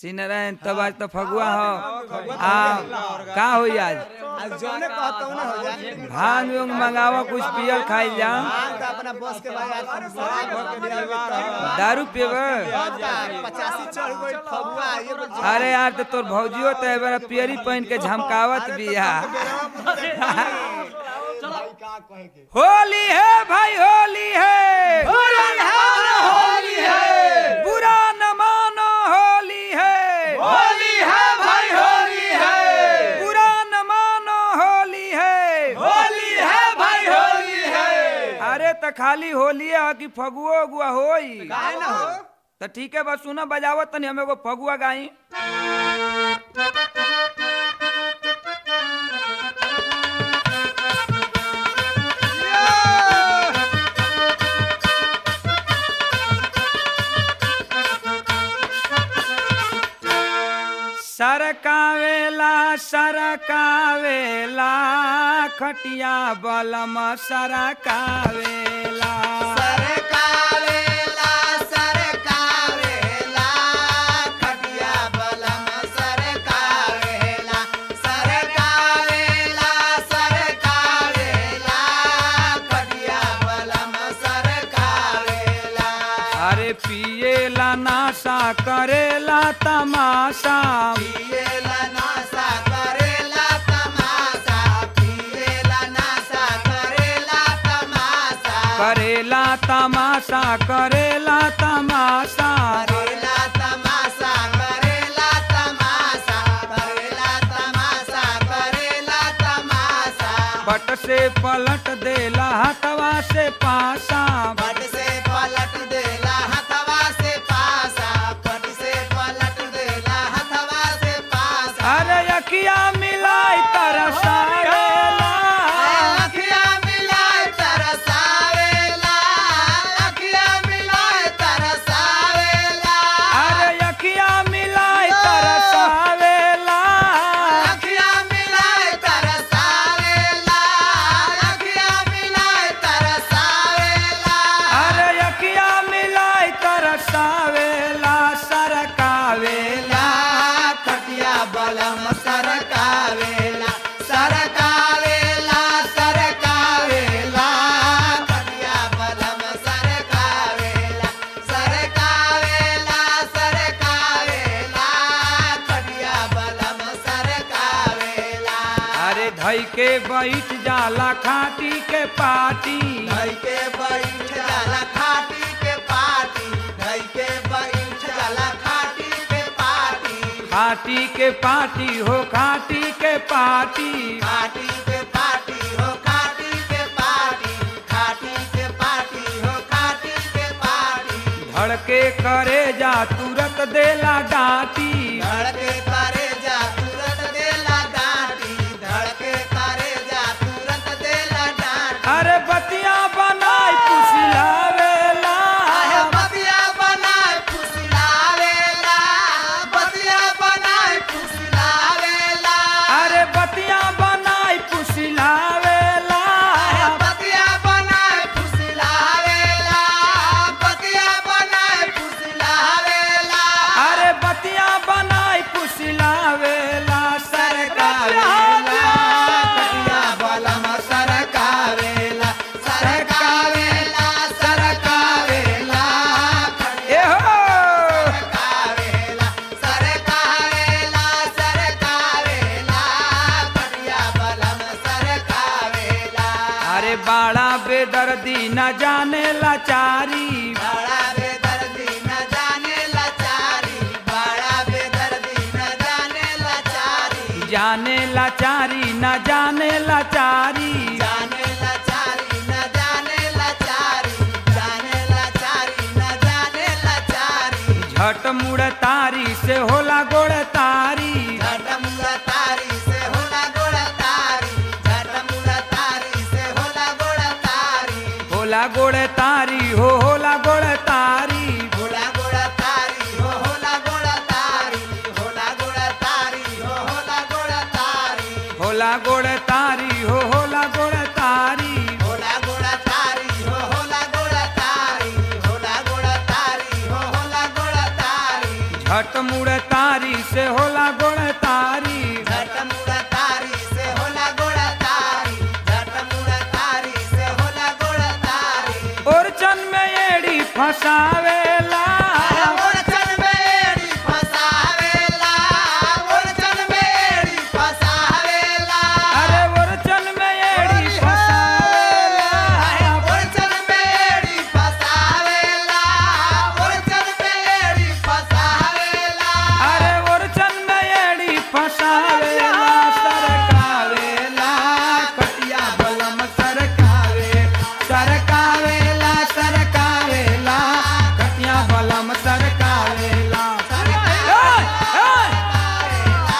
सिनरन तब आज तो फगुआ हो आ का होई आज आज जौने कहता हूं ना हो जाए भांग उंग मंगावा कुछ पियल खाइल जा हाँ, तो अपना बस के भाई आज शराब भर के लिया हुआ दारू पीबे था। पचासी चढ़ गई फगुआ ये बोल अरे यार तो तोर भौजियो तो एबार पियरी पहन के झमकावत बिया होली है भाई होली है होली है बुरा न मानो होली है होली है भाई होली है बुरा न मानो होली है होली है भाई होली है अरे तो खाली होली है कि फगुओ उगुआ होई काहे ना हो तो ठीक है बस सुना बजावत तनी हमें को फगुआ गाई सरकावेला सरकावेला खटिया बलम सरकावेला सरकावेला सरकावेला खटिया बलम सरकावेला सरकावेला सरकावेला खटिया बलम सरकावेला अरे पिएला नाशा करेला तमाशा पिएला नासा करेला तमाशा पिएला नासा करेला तमाशा करेला तमाशा करेला तमाशा करेला तमाशा करेला तमाशा करेला तमाशा करेला तमाशा पट से पलट देला हथवा से पासा पट से पलट देला हथवा से पासा पट से पलट देला हथवा से पासा अरे अखिया मिलाई तरसावेला अखिया मिलाए तरसावेला अखिया मिलाए तरसावेला अरे अखिया मिलाई तरसावेला अखिया मिलाए तरसावेला अखिया मिलाए तरसावेला अरे अखिया मिलाई तरसावेला सरकावेला खटिया बलम सरकावेला सरकावेला सरकावेला खटिया बलम सरकावेला सरकावेला सरकावेला खटिया बलम सरकावेला अरे धई के बैठ जाला खाटी के पाटी धई के बैठ जाला खाटी के पाटी धई के बैठ जाला खाटी के पाटी खाटी के पाटी हो खाटी के पाटी खाटी के पाटी हो खाटी के पाटी खाटी के पाटी हो खाटी के पाटी धड़के करे जा तुरंत देला डांटी धड़के करे जा तुरंत देला डांटी धड़के करे जा तुरंत देला डांटी अरे बतिया बनाई पुसलावेला आहे बतिया बनाए फुसलावेला बतिया बनाए फुसलावेला अरे बतिया बनाई पुसलावेला आहे बतिया बनाए फुसलावेला बतिया बनाए फुसलावेला अरे बतिया बनाई पुसलावेला सरकावेला कटिया बलम सरकावेला सरकावेला सरकावेला ए हो सरकावेला सरकावेला सरकावेला कटिया बलम सरकावेला अरे बाड़ा बेदर्दी न जाने लाचारी बड़ा बेदर्दी न जाने लाचारी बड़ा बेदर्दी न जाने लाचारी जाने लाचारी न जाने लाचारी जाने लाचारी न जाने लाचारी जाने लाचारी न जाने लाचारी झट मुड़ तारी से होला गोड़ तारी झटमुड़ा तारी से होला गोड़ा तारी झटमुड़ा तारी से होला गोड़ा तारी होला गोड़ तारी हो होला गोड़ तारी होला गोड़ा तारी हो होला गोड़ा तारी होला गोड़ा तारी हो होला गोड़ा तारी होला गोड़ तारी हो होला गोड़ तारी होला गोड़ा तारी हो होला गोड़ा तारी होला गोड़ा तारी हो होला गोड़ा तारी झट मुड़ मुड़ तारी से होला गोड़ तारी झट मुड़ तारी से होला गोड़ तारी झट मुड़ तारी से होला गोड़ तारी ओरचन में एड़ी फसावेला अरे ओरचन में एड़ी फसावेला ओरचन में एड़ी फसावेला अरे ओरचन में एड़ी फसावेला ओरचन में एड़ी फसावेला ओरचन में एड़ी फसावेला अरे ओरचन में एड़ी फसावेला सरकावेला कटिया बलम सरकावे सरकावेला सरकावेला कटिया बलम सरकावेला ए, ए!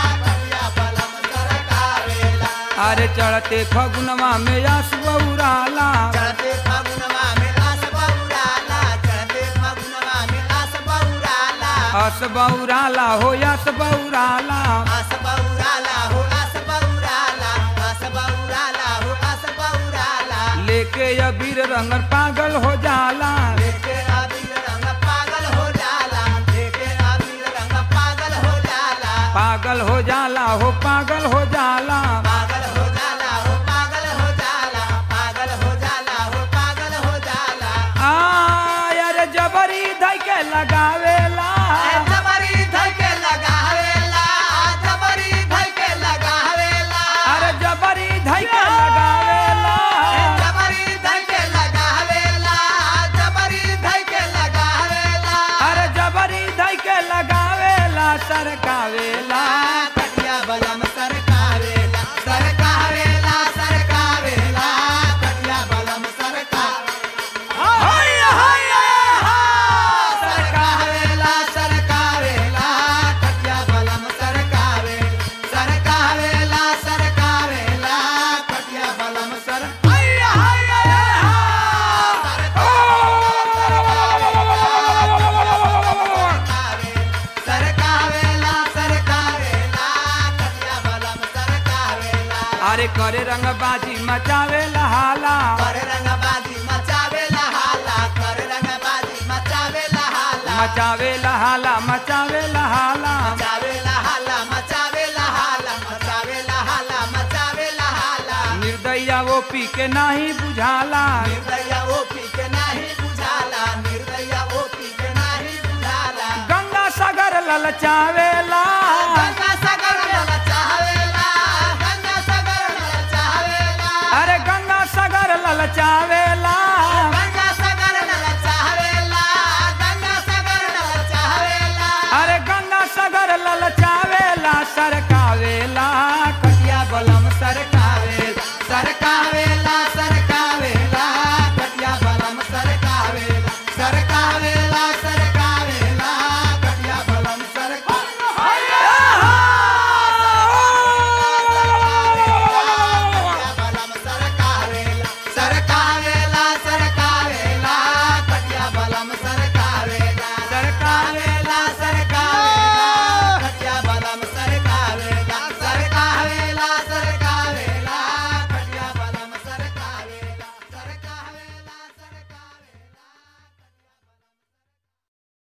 अरे चढ़ते फगुनवा में आस बौराला चढ़ते फगुनवा में आस बहुराला चढ़ते फगुनवा में आस बहुराला आस बौराला हो आस बौराला आस बहुराला हो आस बहुराला आस बहुराला हो आस बहुराला लेके अबीर रंगन पागल हो जाला देखे अबीर रंग पागल हो जाला देखे अबीर रंग पागल हो जाला पागल हो जाला हो पागल हो जाला पागल हो जाला हो पागल हो जाला पागल हो जाला हो पागल हो जाला आ अरे जबरी धई के लगावेला जबरी धइ के लगावेला जबरी धइ के लगावेला अरे जबरी धई के लगावेला जबरी धइ के लगावेला जबरी धइ के लगावेला अरे जबरी धई के लगावेला सरकावेला कटिया बलम सरकावेला सरकावेला सरकावेला कटिया बलम सरकावेला हैया, हैया, हा! सरकावेला सरकावेला कटिया बलम सरकावे सरकावेला सरकावेला कटिया बलम सर हैया, हैया, सरकावेला सरकावेला कटिया बलम सरकावेला अरे करे रंगबाजी मचावेला हाला कर रंगबाजी मचावेला हाला कर रंगबाजी मचावेला हाला मचावेला हाला मचावेला हाला मचावेला हाला मचावेला हाला मचावेला हाला मचावेला हाला निर्दया वो पी के नाही बुझाला निर्दया ओपी के नाही बुझाला निर्दया ओपी के नाही बुझाला गंगा सागर ललचावेला गंगा सागर मला चाहवेला गंगा सागर मला चाहवेला अरे गंगा सागर ललचावेला गंगा सागर मला चाहवेला गंगा सागर मला चाहवेला अरे गंगा सागर ललचावेला सरकावेला